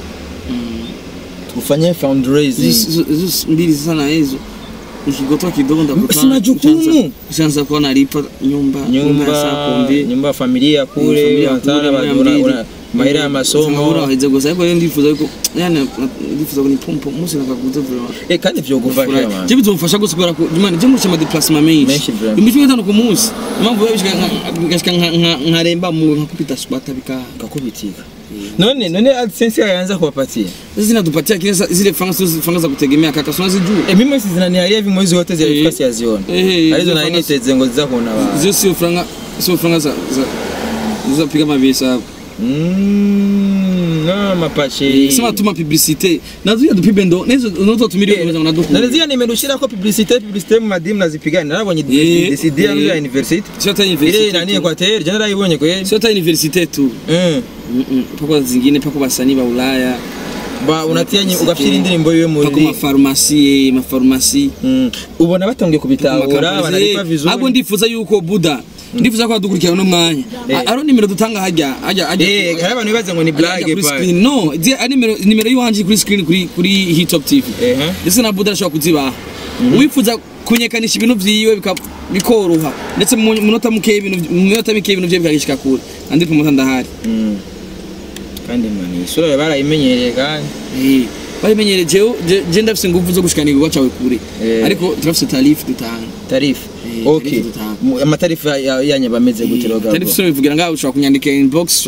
tufanye fundraising hizo hizo mbili sana hizo ukigotoa kidogo ndakutana Sina jukumu. ushaanza kuwa nalipa nyumba ya saa nyumba pombe nyumba ya familia Familia kule kule, wanataka moya una- mbili. una- mahera y'amasomo nkabura waheze gusa ariko rero ndifuza yuko yani ndifuza ko ni pompo umunsi nakaguze vraiment Eh, kandi vyogufasha man. je bizomfasha gusa kubera ko imana je murisha amadeplacement menshi Menshi vraiment. imishwi itanu ku munsi impamvu rero bishika nka- ngashika nka- nka- nkaremba mu nkakupita squata bika kakubitika none none AdSense yaanza kuwapatia sasa zinatupatia kile sa- zile fanga sio fanga za kutegemea kaka sio unazijua Eh, mimi zinaniharia hivi mwezi wote Eh. zilifika siyaziona Eh, arizo hizo nari fanga- niteze ngo ziza kuona abantu zio sio franga sio franga za za za piga mabisa Mm, no mapache sema tuma publicité nazo ya dupibe ndo nezo unoto tumiri Eh, kwa na nari zia nimerushira ko publicité publicité mu madimu nazipigana narabonye Eh, DCD ya eh. university sio ta ile university nani tu. Equateur je narayibonye kweli sio ta university tu Mm. Mm-mm. pako zingine pako basanii ba Ulaya ba unatia nyi- ugafira indirimbo yiwe pako muri mafarumasi mafarumasi Mm. ubona batangiye kubitahura banalipa vizuri ahubwo ndifuza yuko buda ndifuza ko badukurikirana uno mwanya Eh. A- aro nimero dutanga hajya hajya hajya eh hari abantu bibaza ngo ni hajya blague kuri pa screen no zi- ari nimero nimero yiwanje kuri screen kuri kuri hitop tv eh ndetse na buda arashobora kuzibaha uwifuza kunyekanisha ibintu vyiwe bika- bikoroha ndetse mu munota muke ibintu mu minota mike ibintu vyiwe bikagishika kure andi ku munota ndahari Mm. kandi mani isura barayimenyereye kandi Eh, barimenyere jewe je- je ndafise ingufu zo gushikana igikorwa cawe kure Eh. ariko turafise tarifu dutanga tarifu Eh, okay tarifu dutanga. Mu- amatarifu ya- yanyu bameze gute rogabo tarifu sio bivugira ngaho ushobora kunyandika inbox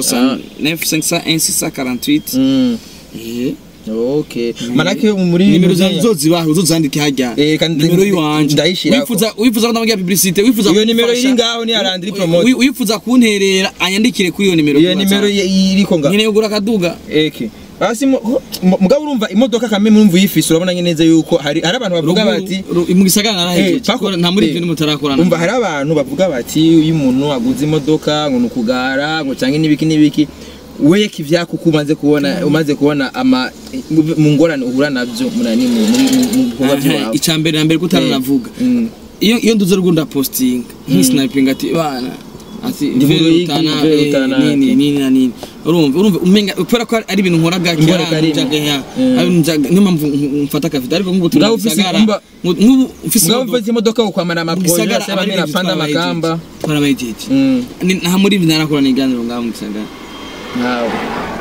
69 Mm. Eh, okay manake muri nimero zanjye uzozibahe uzozandike hajya Eh, kandi nimero yiwanje ndayishirako. wifuza wifuza ko ndamugira publicité wifuza iyo nimero kumfasha, iri ngaho ni arandiri wi- promote wi- wifuza kunterera anyandikire kuri iyo nimero iyo kuri nimero WhatsApp. ye- iriko ngaho nyine ugura akaduga eke hasi mu- mu- mugabo urumva imodoka kamwe murumva uyifise urabona neza yuko hari hari abantu bavuga Ruguru- bati ru- mu gisagara Eh, narahejeje pako- kuko nta muri eh, ibyo mutarakorana umva hari abantu bavuga bati iyo umuntu aguze imodoka ngo ni ukugara ngo cyangwa n'ibiki n'ibiki we kivyako uko umaze kubona umaze kubona ama mu ngorane uhura nabyo munani mu muri mu- mu bikorwa Aha, byawe icambere na mbere kutaranavuga Mm. iyo iyo nduze rugunda posting nk'isniping ati bana ati Ndi mu vere Ruyigi, utana vere eh, utana, nini ati. nini na nini urumva urumva umenga kubera ko ari ibintu nkora gake Imbora ari karimo. njaga ya Mm. ari njaga niyo mpamvu mfata akavido ariko nk'ubu turi Ngaho mu ufise- gisagara umva- nk'ubu ufise mugabo imodoka, mfite imodoka ukwamara mu amaproje gisagara ase aba ari bamena ibintu panda twarabahejeje. makamba twarabahejeje Mm. Ni- nta muri ibi narakora niganiro ngaho mu gisagara nawe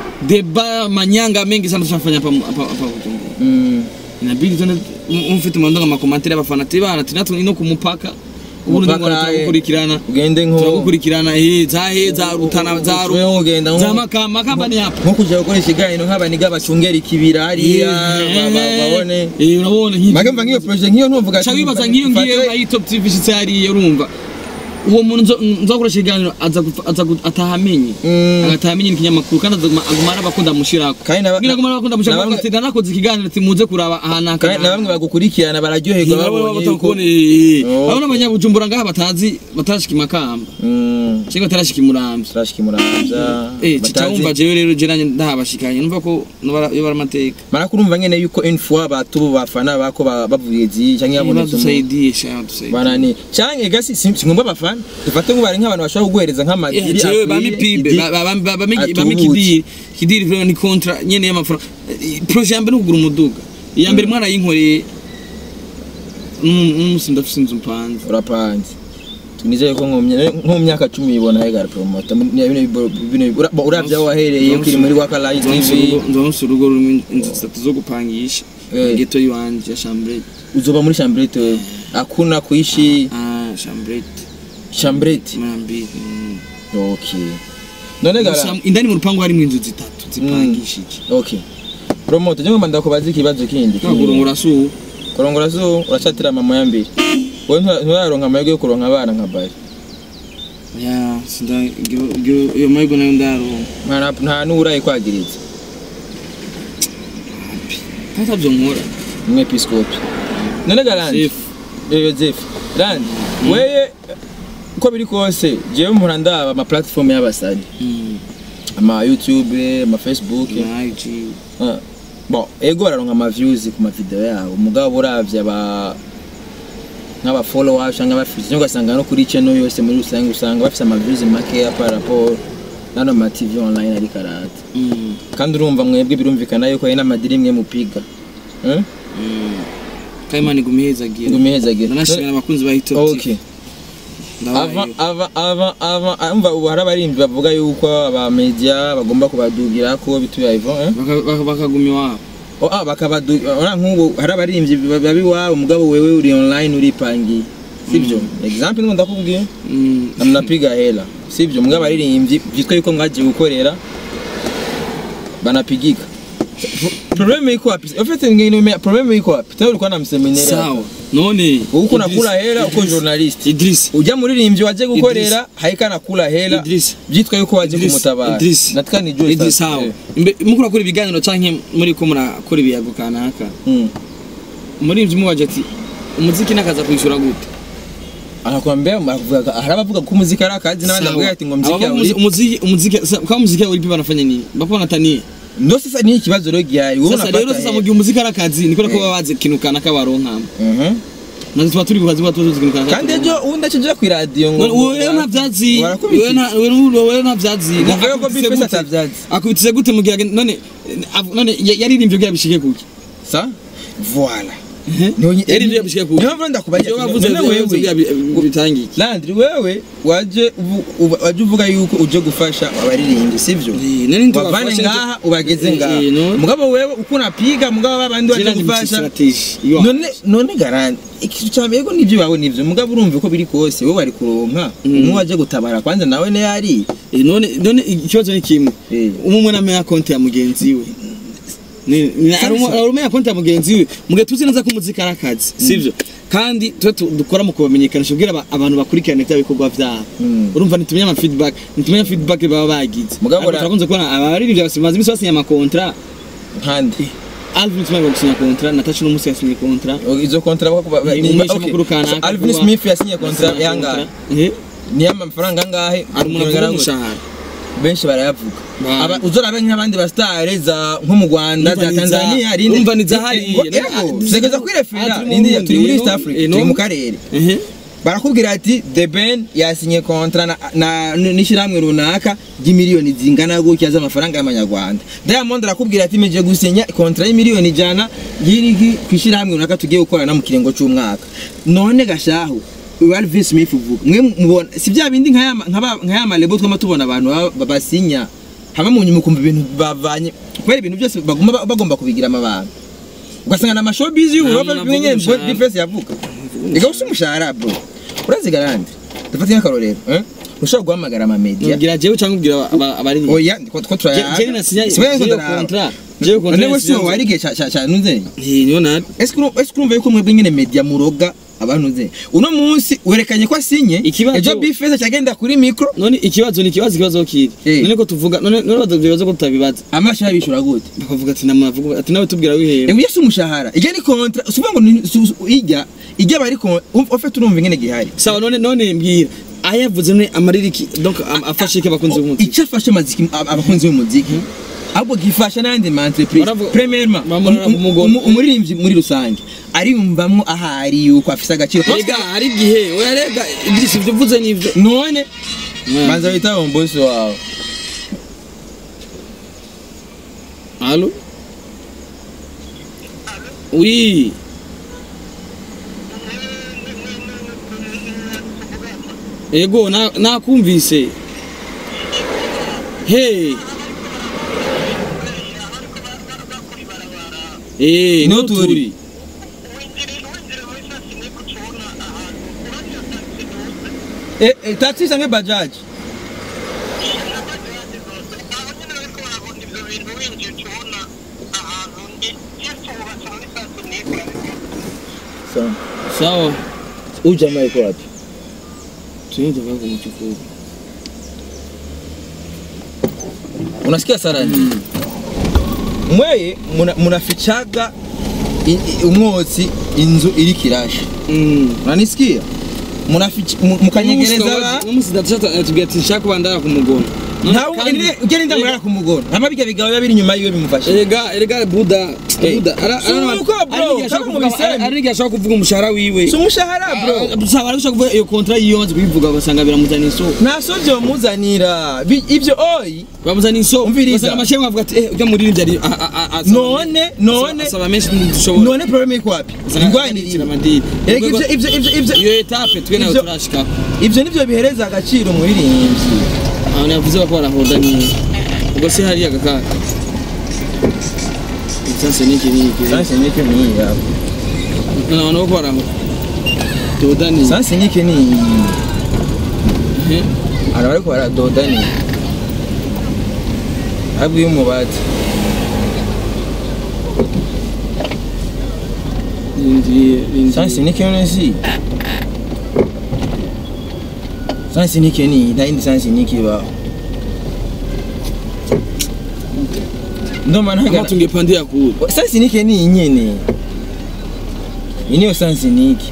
deba manyanga mengi sana tunafanya hapa hapa hapa Bujumbura Mm. inabidi tuende mfite mandanga makomantere y'abafana ati bana tinatu ino kumupaka ubu Umupaka, ndimo turagukurikirana ugende nko turagukurikirana eh zahe za rutana za Ushobora ru kugenda nko- za makamba makamba ni hapa nko kujya gukora ikiganiro nk'abaniga bacungera ikibira hariya ba- ba- babone eh urabona nk'iki make mva nk'iyo projet nk'iyo ntumvuga cha wibaza nk'iyo ngiye nka top tv shitse hariya urumva uwo muntu nzo- nzokoresha ikiganiro aza gupfa- aza gu- atahamenye Mm. agatahamenye n'ikinyamakuru kandi azaguma aguma arabakunda mushirako Kandi na ba- ngira aguma arabakunda na mushirako bamwe- ati ndanakoze ikiganiro ati muze kuraba ahantu aka na bamwe bagukurikirana bararyoherwa babonye yuko Oh. abona abanyabujumbura ngaha batazi batarashika imakamba Mm, cyangwa batarashika imuramvya turashika imuramvya eh citawumva jewe rero je nanye ndahabashikanye numva ko nobara- yo baramateka mara kurumva nyene yuko une fois batubu bafana bako ba- bavuye zi canke yabonetse umuntu badusaidie sha dusaidie banani canke gasi si si ngombwa bafana dufate ngo bari nk'abantu bashobora kuguhereza nk'amadiri jewe akwiye, bamipibe idi- bami atubutse. kidiri kidiri vraiment ni kontra nyene y'amafaranga Eh, projet ya mbere ni ukugura umuduga iya mbere mwana yinkoreye n'umunsi ndafise inzu mpanze urapanze tunizeye ko nko mu mya- nko mu myaka cumi ibona hegara promota uravye aho wahereye ukiri muri waka live tv nzonse urugo rurimo inzu zitatu zo gupangisha Eh. geto yiwanje ya chambrete uzoba muri chambrete wewe akuna kuishi ah chambrete chambrete mara mbili mm. okay none gara Gusa indani mu rupangu harimo inzu zitatu zipangishije okay promoter je ngomba ndakubaza ikibazo kindi kurongora su kurongora zo uracatira mama ya mbere wowe ntura- nturaronka amahirwe yo kuronka abana nka bari ya sinda gyo- gyo- iyo mayigo nayo ndaronka nta nta n'urayi kwagiriza kandi tabyo nkora umwepiskopi none garandi Safe. yozefu randi weye uko biri kose jewe mpora ndaba ama platform y'abasani Mm. ama youtube ama facebook na IG Ah, bon ego bararonka ama views ku ma video yabo mugabo uravye aba nk'aba followers cyangwa abafite cyangwa ugasanga no kuri channel yose muri rusange usanga bafite ama views makeya par rapport n'ano ma TV online ari karata Mm. kandi urumva mwebwe birumvikana yuko hari n'amadiri imwe mupiga eh Mm. kayimana igumihezagira ngumiheza nanashimira abakunzi ba hitop okay ava ava ava ava umva ubu hari abarimvyi bavuga yuko aba media bagomba kubadugira ko bituye ivo eh Baka- baka- bakaguma iwabo oh ah bakabadu ora nk'ubu hari abarimvyi babi wawe mugabo wewe uri online uripangiye sivyo example ngo ndakubwiye Mm. na mnapiga hela sivyo mugabo abaririmbyi vyitwa yuko mwagiye gukorera banapigika probleme iko wapi en fait ngine probleme iko wapi tawe ulikuwa na mseminari sawa none uko Idris- unakula hela uko Idris- journalist Idris ujya muririmbyi waje gukorera haika nakula hela Idris. byitwa yuko waje Idris, kumutabara Idris. nataka nijue Idris sasa. sawa Eh. Imbe- muko urakora ibiganiro canke muri ko murakora ibiyago kanaka Mm. muri ivyo mubaje ati umuziki nakaza kwishura gute anakwambia anavuga hari abavuga ko umuziki ari akazi n'abandi Sawa. bavuga ati ngo muziki Abavuga yawe umuzi- umuziki umuziki sa- kwa muziki yawe ipi banafanya nini bapona tani ndo sasa ni ikibazo rero gihari wowe sasa rero unapata sasa hela. mu gihe umuziki ari akazi niko ko Eh. baba bazi ikintu kanaka baronkamo Mhm. natwe tuba turi kukazi tuba tuzi ikintu kanaka kandi ejo ubundi akijya ku iradiyo ngo None wewe nta vyazi Barakubita. wewe nta- wewe- wewe nta vyazi Muvuge ko Akubitse Big Face gute? atavyazi. akubitse gute mu gihe agen- none av- none ya- yaririmbye kugira bishike kuki sa voilà Mhm. Niyo- Yaririmbye yabishike kuki niyo mpamvu ndakubaza Ivyo ati, wavuze none wewe wewe bitangiye Landry wewe waje uvu- uba- waje uvuga yuko uje gufasha abaririmbyi sivyo bavane ngaha ubageze ngaha mugabo wewe uko unapiga mugabo babandi waje gufasha none none garanti ikintu cya mbere ko nibyo bawe nibyo mugabo urumva uko biri kose wowe bari kuronka umwe waje gutabara kwanza nawe ne yari none none ikibazo ni kimwe Eh. umwe namenya konti ya mugenzi we Ni- ni- Sasa. ari umu- ari umenya konti ya mugenzi we mugihe tuzi neza ko umuziki ari akazi sivyo kandi twe tu- dukora mu kubamenyekanisha kugira aba- abantu bakurikirane bya bikorwa byabo Mm. urumva ntitumenya ama feedback ntitumenya feedback baba bagize Mugabo Ariko ra- turakunze kubona abaririmbyi basimaze imisi basinya amakontra nkandi Alvin Smith gusinya kontra Natasha no musi yasinye kontra izo kontra bako ba- Ni ni- umesha okay. makuru kanaka Alvin kuba- Smith yasinye kontra yangahe eh ni amafaranga angahe ari umuntu avuga umushahara benshi barayavuga Ba- Aba- uzorabe nk'abandi basitare za nko mu rwanda Umva za ni za- tanzania rindi umva ni za hariya. Yego, tugeza kwirefera Ah, turi mu rindi Burundi, turi muri no? east africa Eh, no? turi mu karere ehe barakubwira ati the ben yasinye kontra na- na- n'ishyirahamwe runaka ry'imiliyoni zingana gutya z'amafaranga y'amanyarwanda diamond arakubwira ati meje gusinya kontra y'imiliyoni ijana y'irigi ku ishyirahamwe runaka tugiye gukorana mu kiringo cy'umwaka none gashahu Alvin Smith uvuga mwe mubona si bya bindi nka ya ma- nka ba- nka ya malebo twama tubona abantu baba- ba- basinya hama mu nyuma ukumva ibintu bavanye kubera ibintu byose bagomba ba- bagomba kubigira amabanga ugasanga na showbiz y'Europe Nta muntu bimwe avuga umushahara. difference yavuga ega usi umushahara bro urazi garandi dufate nk'akarorero eh ushobora guhamagara ama media nubwira jewe cyangwa ubwira aba- abari inyuma oya ko ko turaya jewe nasinya Siwe ngo jewe ndaraba. kontra jewe kontra none wese wari igihe cya cya cya nuze eh niyo nari ese kuru- ese kurumva yuko mwebwe nyine media muroga abantu nze uno munsi werekanye ko asinye Ikibazo- ejo bifeza cyagenda kuri micro none ikibazo ni ikibazo ikibazo kiri Eh. none ko tuvuga none none badabibaza ko tutabibaza amashi yabishura gute bakavuga ati namavuga ati nawe tubwira wihera Ewe yesi umushahara ijya ni kontra usuvuga ngo ni- su- su- ijya ijya bari kon ofete urumva ingene gihari sawa none none mbwira ayavuze none amaririki donc am- afashe ke bakunze b'umuziki icyo afashe amaziki ab- abakunzi b'umuziki ahubwo gifasha n'ayandi ma entreprise Baravuga- premièrement bamurara um- ku mugono. um- umuririmbyi muri rusange ariyumvamwo ahari yuko afise agaciro rega hari igihe oya rega Idris ibyo uvuze nivyo none Mm. banza wita umbosi wawe Allô Oui. Ego na nakumvise. Hey. Eh, Niho no turi. turi. eh, eh, taxi sange bajaj sawa Sawa. huyu jamaa yuko wapi Tuende kwa kumchukua. unasikia sarani mweye muna- munafichaga i- i- umwotsi inzu iri kirasha Mm. unanisikia munaficha mu- mukanyegereza ba- Umunsi datashata tubwira ati nshaka kubandana kumugona. ntawe kandi- ugenda ndamurara ku mugoro hama bijya bigabo biba biri inyuma yiwe bimufashe erega erega buda Eh, buda ara- si ara- uko, bro, ari n'igihe ashobora kaba mu kuvuga- bisemi. ari n'igihe ashobora kuvuga umushahara wiwe si umushahara bro usanga arashobora kuvuga iyo kontra yiwe amaze kubivuga ugasanga biramuzana isoko nta so byomuzanira Bi- ibyo oyi bamuzana isoko Umviriza. ugasanga amashyamba avuga ati eh ujya muri iriya ari a- a- a- asaba None, menshi- none. asaba menshi ntidushobora none probleme iko wapi ingwanirira amadini Erega ibyo ibyo ibyo ibyo iyo etape twe nawe Ibyo- turashika ibyo nibyo bihereza agaciro umuririmbyi abantu yavuze ko barahoda ni ubwo se hariya gakaka sasa niki niki sanse nike ni iyi yawe naona ko barahoda doda ni sanse nike ni iyi Eh, hari abariko baradoda ni abwiye umubati rindiriye rindiriye sanse nike none si sanse nike ni iyi nta yindi sanse nike ibaho ndoma kama ntagara tungepandia kule sanse nike ni iyi nyene iyi niyo sanse nike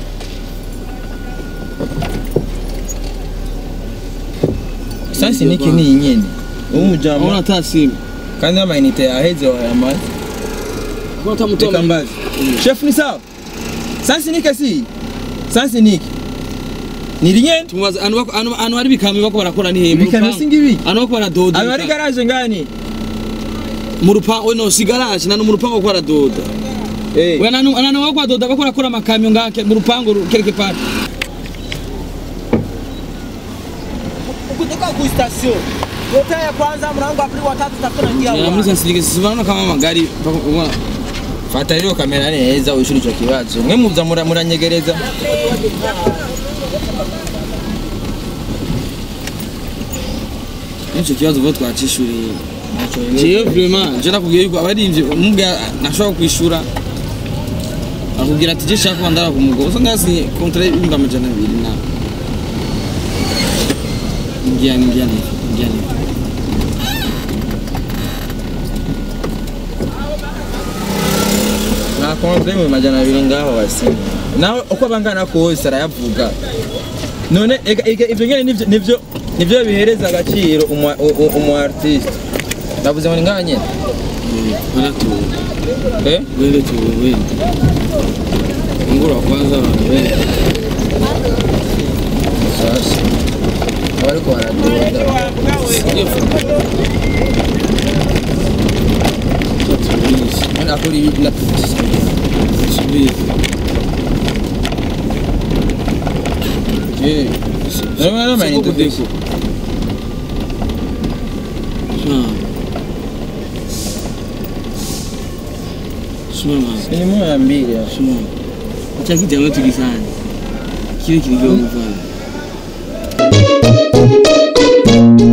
sanse nike ni iyi nyene uwo mujama aona hata simu kandi amayinite yaheze wayamaze kwa hata reka mtu mbaze chef ni sawa sansi nike si sansi nike ni rinyene tumubaza anu bako anu anu hari bikamyo bako barakora ni he mu Ibikamyo rupangu? si ngibi? anu bako baradoda aba ari ibikamyo. garaje ngani mu rupangu we no si garage nanu mu rupangu bako baradoda eh we nanu nanu bako baradoda bako barakora amakamyo ngake mu rupangu ru- quelque part kutoka ku station Kota ya kwanza mlango wa pili wa tatu tutakuwa na muri sensitive sibana kama magari bako ubona fata rero kamera neza wishura ico kibazo mwe muza mura- muranyegereza nicyo kibazo vuba twacishuriye jewe vraiment je nakubwiye yuko abarivye umubwira nashobora kwishura akubwira ati je shaka kuba ndara ku mugabo so ngasi kontra y'ibihumbi amajana abiri na ngiyani ngiyani ngiyani nakontre mu majana abiri ngaho basini nawe uko bangana kose arayavuga none ega- ega ivyo nyene nivyo nivyo nivyo bihereza agaciro umu u- u- umu artiste ndavuze ngo ni ngaha nyene baratuwe eh wende tuwe wende ngura kwanza abantu wende sasa abariko baradoda iyo foto tubizi none akora ibi na tubizi eh none none amayinite kudeko Simama. ni moya mbili ya Simama. Acha kijana wetu kisani. Kile kilivyo mfano.